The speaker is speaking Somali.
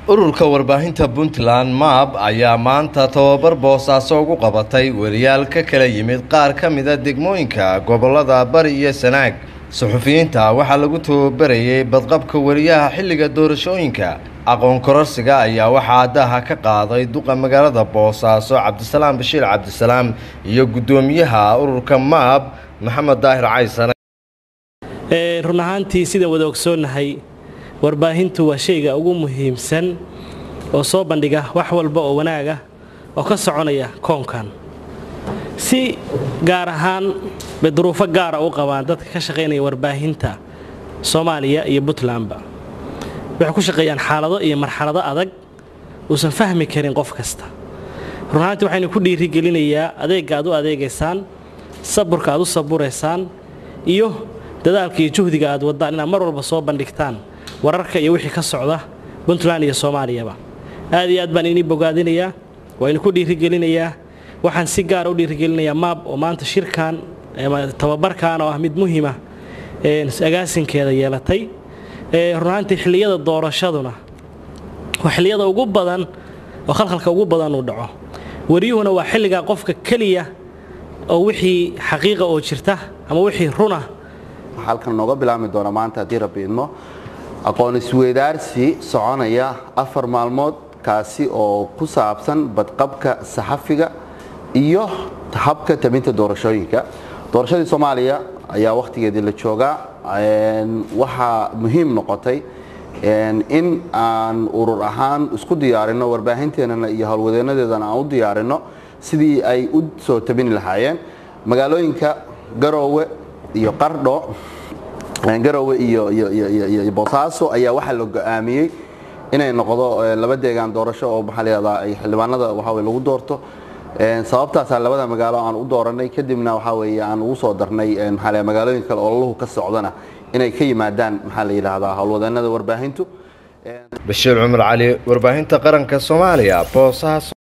ururka warbaahinta puntland maab ayaa maanta tababar boosaaso ugu qabatay wariyaal ka kala yimid qaar ka mida degmooyinka gobolada bari iyo sanaag suxufiyiinta waxaa lagu tababarayay badqabka wariyaha xilliga doorashooyinka aqoon kororsiga ayaa waxaa daha ka qaaday duqa magaalada boosaaso cabdisalaam bashiir cabdisalaam iyo guddoomiyaha ururka maab maxamed daahir caysane run ahaantii sidaan wada ogsoonnahay warbaahintu waa shayga ugu muhiimsan oo soo bandhiga wax walba oo wanaaga oo ka soconaya koonkan si gaar ahaan bay duruufo gaara u qabaan dadka ka shaqaynaya warbaahinta soomaaliya iyo puntlandba waxay ku shaqeeyaan xaalado iyo marxalado adag uusan fahmi karin qof kasta run ahaantii waxaynu ku dhiirigelinayaa adeegga aad u adeegaysaan saburka aad u saburaysaan iyo dadaalka iyo juhdiga aad waddaan inaad mar walba soo bandhigtaan wararka iyo wixii ka socda puntland iyo soomaaliyaba aad iyo aad baan inii bogaadinayaa waa inu ku dhiirigelinayaa waxaan si gaara u dhiirigelinayaa maab oo maanta shirkan tababarkan oo ah mid muhiima agaasinkeeda yeelatay runaantii xilliyada doorashaduna waa xilliyada ugu badan oo khalkhalka ugu badan uu dhaco wariyuhuna waa xilligaa qofka keliya oo wixii xaqiiqa oo jirta ama wixii runa halkan nooga bilaabmi doona maanta haddii rabbi idmo aqoon isweydaarsi soconaya afar maalmood kaasi oo ku saabsan badqabka saxafiga iyo habka tabinta doorashooyinka doorashadii soomaaliya ayaa wakhtigeedii la joogaa waxaa muhiim noqotay in aan urur ahaan isku diyaarino warbaahinteennana iyo howlwadeenadeedana aan u diyaarino sidii ay u soo tabini lahaayeen magaalooyinka garoowe iyo qardho garowe iyo boosaaso ayaa waxaa la go-aamiyey inay noqdo laba deegaan doorasho oo maxaa layihahdaa ay xildhibaanada waxaa weye lagu doorto sababtaasaa labada magaalo aan u dooranay kadibna waxaa weeye aan ugu soo darnay maxaa la magaalooyin kale oo laluhu ka socdana inay ka yimaadaan maxaa la yidhaahdaa howlwadeenada warbaahintu bashiir cumar cali warbaahinta qaranka soomaaliya boosaaso